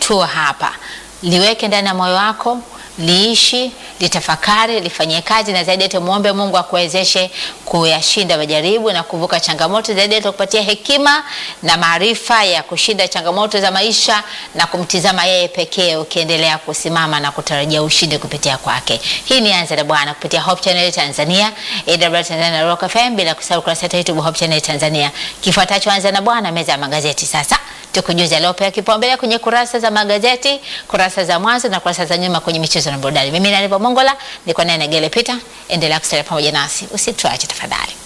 tua hapa, liweke ndani ya moyo wako, liishi, litafakari, lifanyie kazi, na zaidi yote muombe Mungu akuwezeshe kuyashinda majaribu na kuvuka changamoto. Zaidi yote kupatia hekima na maarifa ya kushinda changamoto za maisha na kumtizama yeye pekee, ukiendelea kusimama na kutarajia ushindi kupitia kwake. Hii ni Anza na Bwana kupitia Hope Channel Tanzania, AWR Tanzania na Rock FM, bila kusahau kurasa yetu ya YouTube Hope Channel Tanzania. Kifuatacho Anza na Bwana, meza ya magazeti sasa tukujuza aliopewa kipaumbele kwenye kurasa za magazeti, kurasa za mwanzo na kurasa za nyuma kwenye michezo na burudani. Mimi ni Mongola, niko naye Negele Peter. Endelea kusalia pamoja nasi, usituache tafadhali.